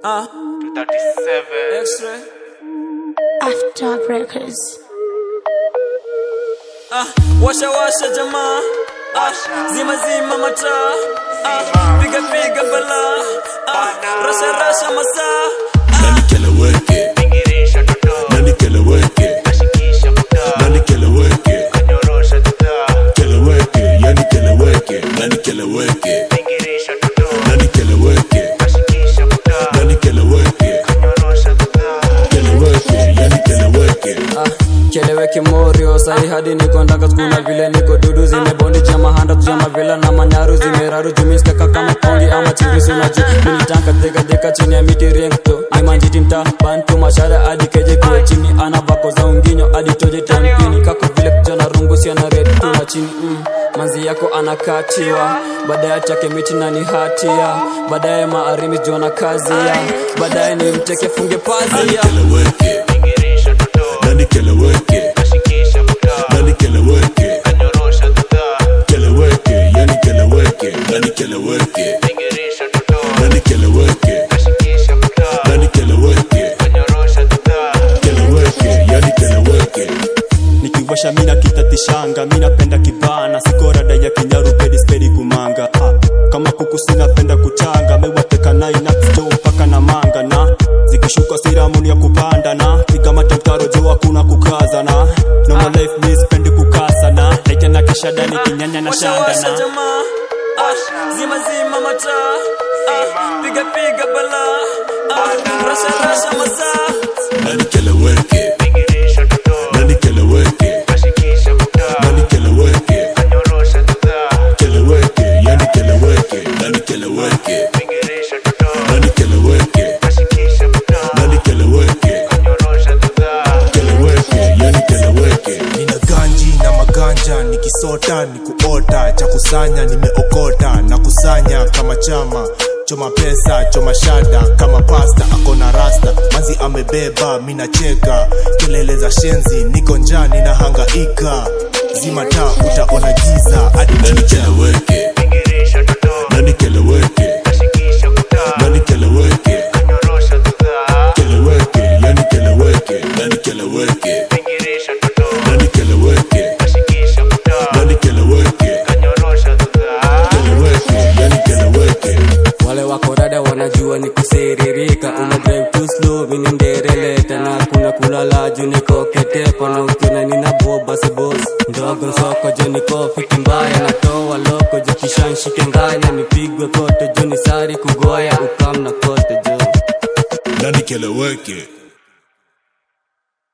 Ah, 37. X-ray. After Records. Ah, washa washa jamaa. Ah, zima zima mataa. Ah, piga piga bala. Ah, rasha rasha masaa. Nani keleweke? Ingirisha tuto. Nani keleweke? Kashikisha kuta. Nani keleweke? Kanyorosha tuta. Keleweke, yani keleweke. Nani keleweke? Ingirisha tuto. Nani keleweke? Kashikisha kuta. Nani keleweke? Kanyorosha tuta. Keleweke, yani keleweke. Ah, keleweke morio sahi hadi niko ndaka skuna vile niko dudu zimebondi jama handa tujama vela na manyaru zimeraru jumiskaka kama pongi ama chirisu na juu militanka deka deka chini ya miti rengto ni manjiti mta bantu mashara hadi keje kwa chini ana bako za unginyo hadi toje tampini kako vile kijana rungu si ana red tuna chini mm. manzi yako anakatiwa baadaye chake miti na ni hatia baadaye maarimi jona kazi ya baadaye ni mteke funge Nani pazia keleweke? Ingirisha tuto. Nani keleweke? Kashikisha kuta. Nani keleweke? Kanyorosha tuta. Keleweke, yani keleweke. Nani keleweke? Ingirisha tuto. Nani keleweke? Kashikisha kuta. Nani keleweke? Kanyorosha tuta. Keleweke, yani keleweke. nikiwasha mina kitatishanga minapenda kibana sikorada ya kinyaru pedi spedi kumanga ah, kama kuku sinapenda kuchanga mewateka nainapsto mpaka na manga na zikishuka siramuni ya kupanda na piga matamtaro juu hakuna kukaza na normal life mi spendi kukasa na naita na kishadani kinyanya na Washa shanda washa na jamaa ah, zima zima mataa ah, piga piga bala ah, rasha rasha masaa Nani keleweke? Ingirisha tuto. Nani keleweke? Kashikisha kuta. Nani keleweke? Kanyorosha tuta. Keleweke, yani keleweke. Nani keleweke? Ingirisha tuto. Nani keleweke? Kashikisha kuta. Nani keleweke? Kanyorosha tuta. Keleweke, yani keleweke. nina ganji na maganja nikisota ni kuota cha kusanya nimeokota na kusanya kama chama choma pesa choma shada kama pasta akona rasta manzi amebeba minacheka kelele za shenzi niko njaa ninahangaika zima taa utaona giza hadi Nani kicha keleweke? Ingirisha tuto. Nani keleweke? Kashikisha kuta. Nani keleweke? Kanyorosha tuta. Keleweke, yani keleweke. Nani keleweke? Ingirisha tuto. Nani keleweke? Kashikisha kuta. Nani keleweke? Kanyorosha tuta. Keleweke, yani keleweke. wale wako rada wanajua ni kusiririka una drive too slow mini ndereleta na kuna kulala juu niko ketepa na ukiona nina boba si boss ndogo soko jo niko fiti mbaya natoa loko jo kishanshike nganya nipigwe kote jo ni sari kugoya ukam na kote jo Nani keleweke?